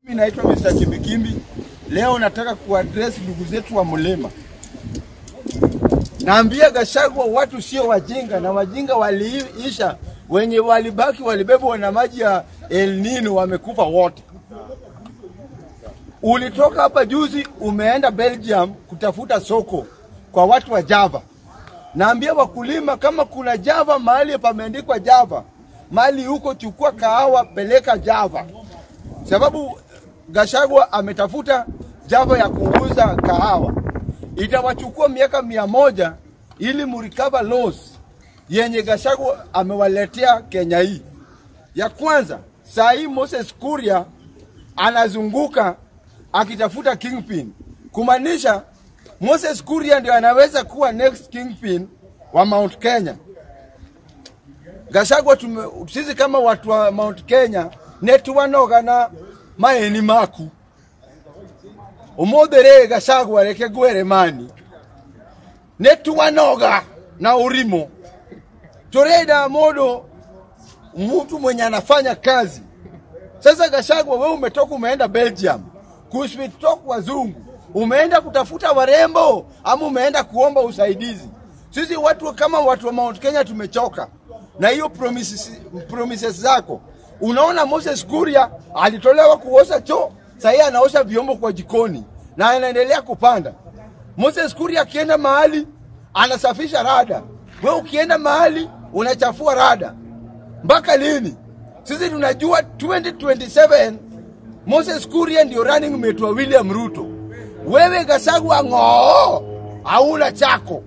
Mimi naitwa Mr. Kimbikimbi. Leo nataka kuaddress ndugu zetu wa Mlima. Naambia Gachagua watu sio wajinga, na wajinga waliisha, wenye walibaki walibebwa na maji ya El Nino, wamekufa wote. Ulitoka hapa juzi, umeenda Belgium kutafuta soko kwa watu wa Java. Naambia wakulima, kama kuna Java mahali pameandikwa Java, mahali huko, chukua kahawa, peleka Java, sababu Gachagua ametafuta Java ya kuuza kahawa. Itawachukua miaka mia moja ili murikava loss yenye Gachagua amewaletea Kenya hii. Ya kwanza, saa hii Moses Kuria anazunguka akitafuta kingpin, kumaanisha Moses Kuria ndio anaweza kuwa next kingpin wa Mount Kenya. Gachagua tume, sisi kama watu wa Mount Kenya netuwanoga na maeni maku umothere Gachagua reke gwere mani netuwanoga na urimo turenda mundu mtu mwenye anafanya kazi sasa Gachagua, wewe umetoka umeenda Belgium kuswitok wazungu, umeenda kutafuta warembo ama umeenda kuomba usaidizi? Sisi watu kama watu wa Mount Kenya tumechoka na hiyo promises, promises zako. Unaona Moses Kuria alitolewa kuosha choo, sahii anaosha vyombo kwa jikoni na anaendelea kupanda. Moses Kuria akienda mahali anasafisha rada, we ukienda mahali unachafua rada. Mpaka lini? Sisi tunajua 2027 Moses Kuria ndio running mate wa William Ruto. Wewe Gachagua ng'oo, hauna chako.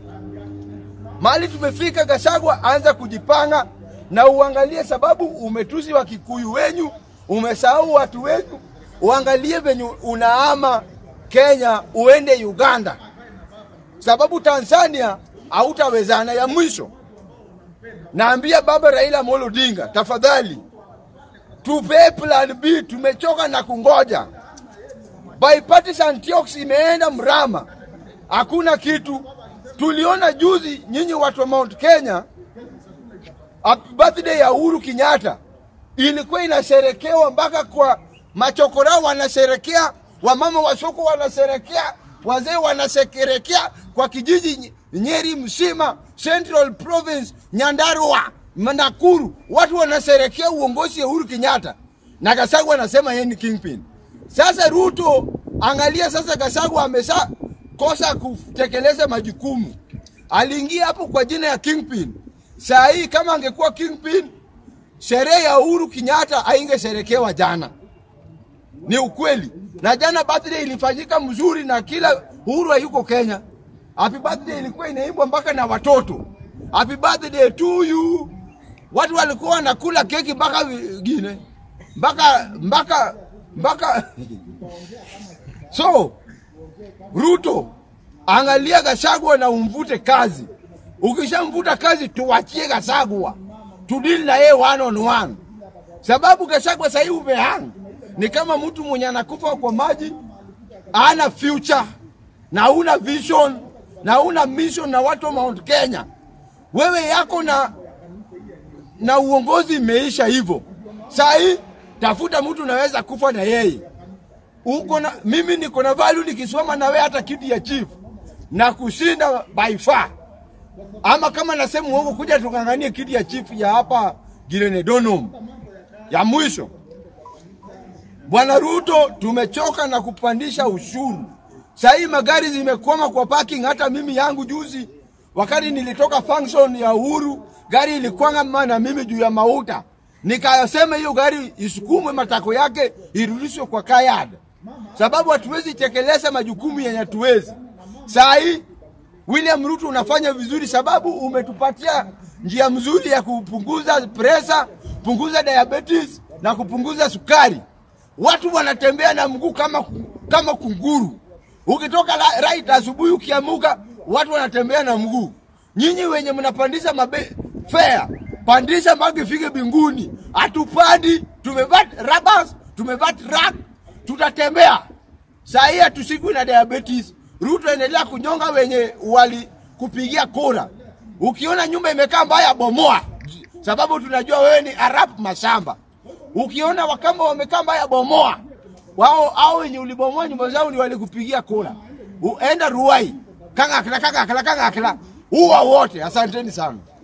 Mahali tumefika, Gachagua anza kujipanga na uangalie, sababu umetusi wa Kikuyu wenyu, umesahau watu wenyu. Uangalie venye unaama Kenya uende Uganda, sababu Tanzania hautawezana. Ya mwisho naambia baba Raila Amolo Odinga, tafadhali tupe plan B, tumechoka na kungoja. Bipartisan talks imeenda mrama, hakuna kitu. Tuliona juzi nyinyi watu wa Mount Kenya, happy birthday ya Uhuru Kenyatta ilikuwa inasherekewa mpaka kwa machokora wanasherekea, wamama wa soko wanasherekea, wazee wanasherekea kwa kijiji Nyeri mzima, Central Province, Nyandarua, Nakuru, watu wanasherekea uongozi wa Uhuru Kenyatta na Gachagua anasema yeye ni kingpin. Sasa Ruto, angalia sasa, Gachagua amesha kosa kutekeleza majukumu. Aliingia hapo kwa jina ya kingpin. Saa hii kama angekuwa kingpin, sherehe ya Uhuru Kenyatta haingesherekewa jana. Ni ukweli. Na jana birthday ilifanyika mzuri na kila Uhuru hayuko Kenya. Happy birthday ilikuwa inaimbwa mpaka na watoto. Happy birthday to you. Watu walikuwa wanakula keki mpaka wengine mpaka mpaka mpaka so Ruto, angalia Gachagua na umvute kazi. Ukishamvuta kazi, tuwachie Gachagua tudili na yeye one on one, sababu Gachagua sahii umehang ni kama mtu mwenye anakufa kwa maji, ana future na una vision na una mission na watu wa Mount Kenya. Wewe yako na na uongozi imeisha hivyo. Saa hii tafuta mtu naweza kufa na yeye uko na mimi niko na value nikisoma na wewe hata kiti ya chief na kushinda by far. Ama kama nasema uongo, kuja tukanganie kiti ya chief ya hapa Girenedonum ya mwisho. Bwana Ruto, tumechoka na kupandisha ushuru. Saa hii magari zimekwama kwa parking. Hata mimi yangu juzi, wakati nilitoka function ya Uhuru, gari ilikwama na mimi juu ya mauta, nikasema hiyo gari isukumwe matako yake irudishwe kwa kayad, sababu hatuwezi tekeleza majukumu yenye hatuwezi. Saa hii William Ruto unafanya vizuri, sababu umetupatia njia mzuri ya kupunguza presa, punguza diabetes na kupunguza sukari. Watu wanatembea na mguu kama, kama kunguru. Ukitoka la- right asubuhi ukiamuka, watu wanatembea na mguu. Nyinyi wenye mnapandisha mabe fare, pandisha mpaka ifike binguni. Hatupandi, tumevaa rabas, tumevaa track, tutatembea. Saa hii hatushikwi na diabetes. Ruto endelea kunyonga wenye wali kupigia kura. Ukiona nyumba imekaa mbaya, bomoa, sababu tunajua wewe ni Arab mashamba. Ukiona Wakamba wamekaa mbaya, bomoa. wao au wenye ulibomoa nyumba zao ni walikupigia kura. Uenda Ruai, kangakla kangakla kangakla, uwa wote. Asanteni sana.